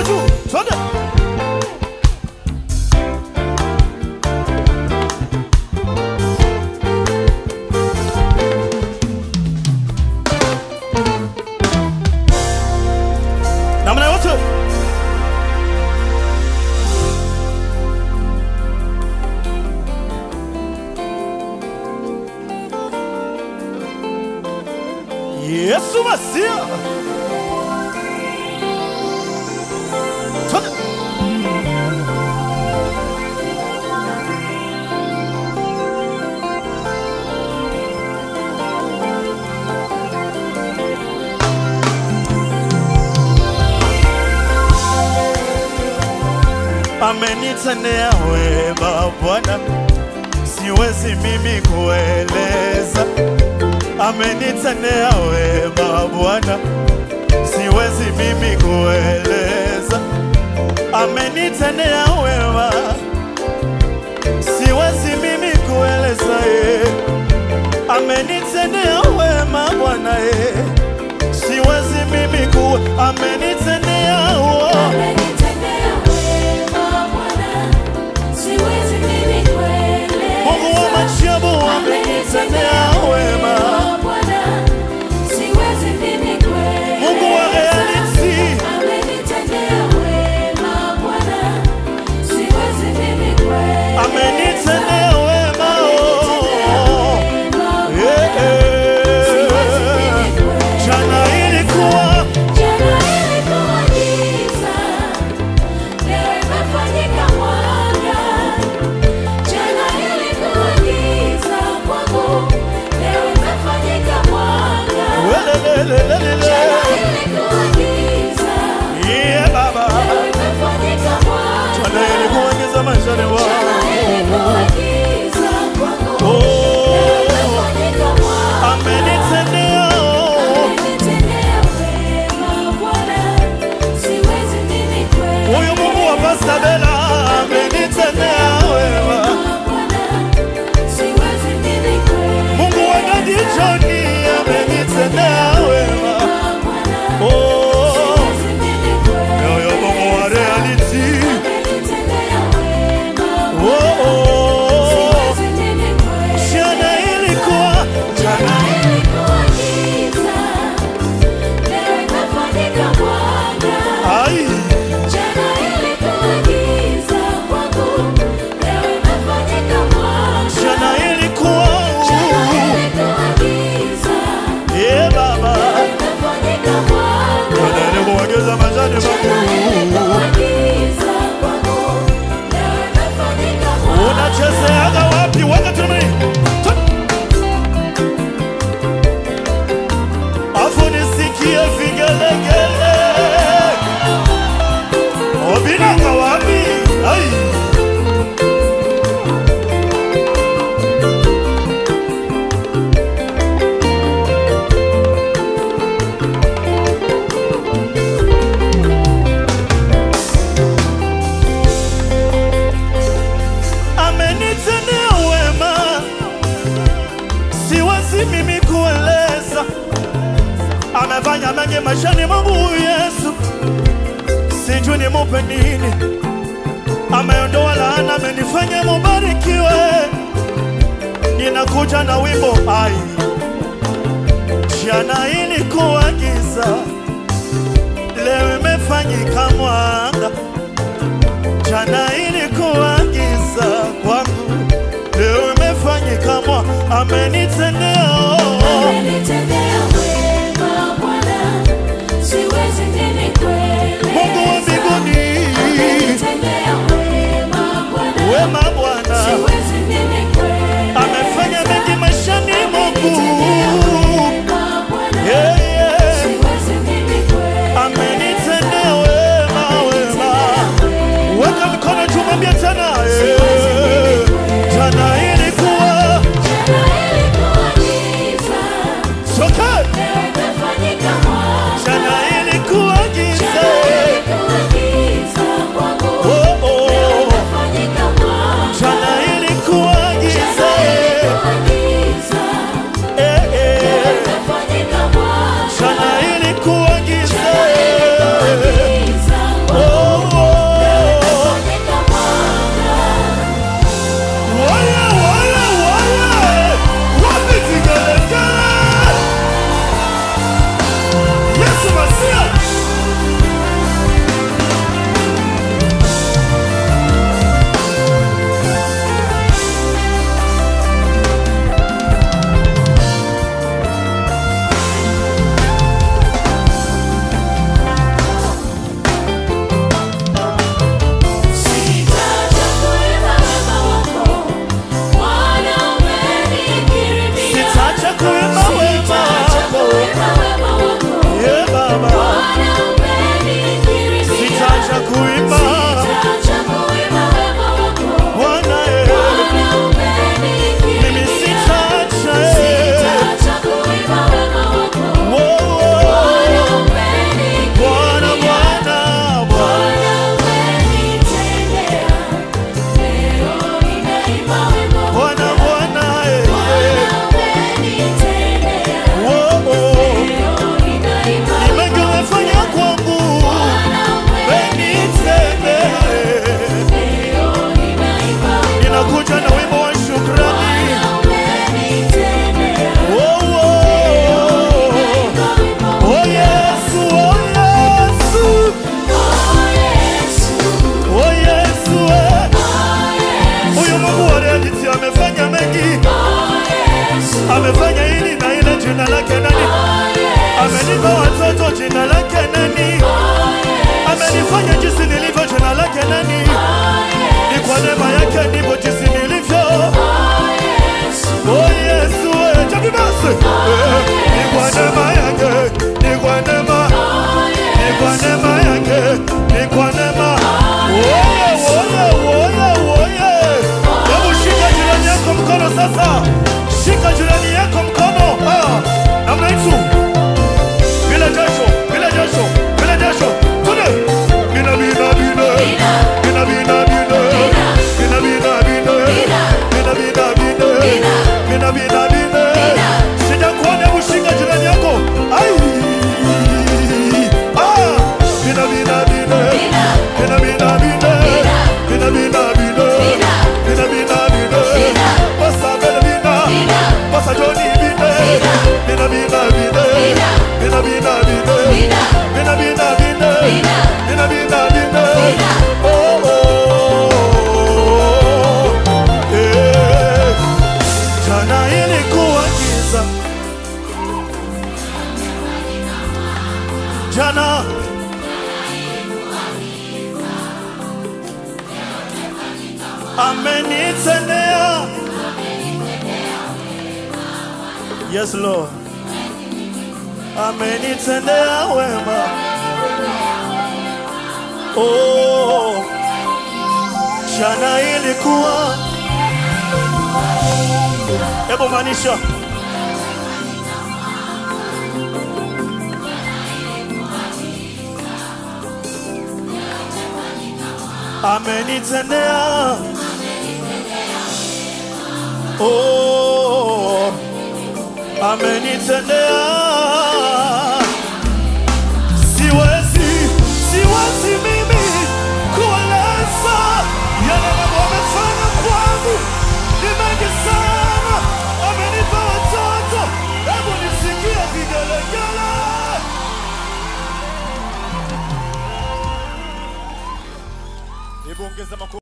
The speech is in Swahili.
mikono juu, twende. Namna yote. Yesu Masia. Twende. amenitendea wema Bwana, siwezi mimi kueleza. Amenitendea wema Bwana, siwezi mimi kueleza. Amenitendea wema, siwezi mimi kueleza. eh. Amenitendea wema Bwana, eh. siwezi mimi ku amenitendea wema Amenitendea wema Bwana, siwezi mimi kueleza. Mungu wa majabu amenitendea wema. Bwana, siwezi mimi kueleza. Mungu wa reality Amenitendea wema Bwana, siwezi mimi kueleza. amenitendea wema. oh. Wema Eh, siwezi eh. mimi kueleza. Jana ilikuwa Jana ilikuwa giza, leo imefanyika mwanga. Jana ilikuwa giza kwangu, leo imefanyika mwanga. welelelelelele. Jana ilikuwa giza, Yeah, Baba. leo imefanyika mwanga. Jana ilikuwa giza maishani Jana mwangu. ilikuwa giza kwangu, leo Oh, imefanyika mwanga. amenitendea oh. Amenitendea wema Bwana, siwezi mimi kueleza. Huyu Mungu wa Pastor Bella amenitendea wema. Mungu wa Daddy Johnny amenitendea wema. Oh, yoyo Mungu wa reality. Oh, oh. Jana ilikuwa jana ai jana ilikuwa yeah, Baba. Jana ilikuwa giza maishani mwangu. Unachezeaga wapi? Weka tumeni. Afu nisikie vigelegele. Obinanga wapi? Ai. Amenitendea wema, siwezi mimi kueleza. Amefanya mengi maishani mwangu huyu Yesu, sijui nimupe nini. Ameondoa laana, amenifanya mubarikiwe. Ninakuja na wimbo ai, jana ilikuwa giza, leo imefanyika mwanga. Jana ilikuwa giza kwangu, leo imefanyika mwa amenitendea Mungu wa mbinguni, wema Bwana amefanya mengi maishani mwangu. Yeah, yeah. Amenitendea wema, wema. Weka mikono juu, mwambie tena eh. Jana ilikuwa amenitendea. Yes Lord, amenitendea wema. Oh, jana ilikuwa, hebu maanisha amenitendea. Oh, amenitendea. Siwezi, siwezi mimi kueleza yale Mungu amefanya kwangu, ni mengi sana. Amenipa watoto, hebu nisikie vigelegele. Hebu ongeza makofi.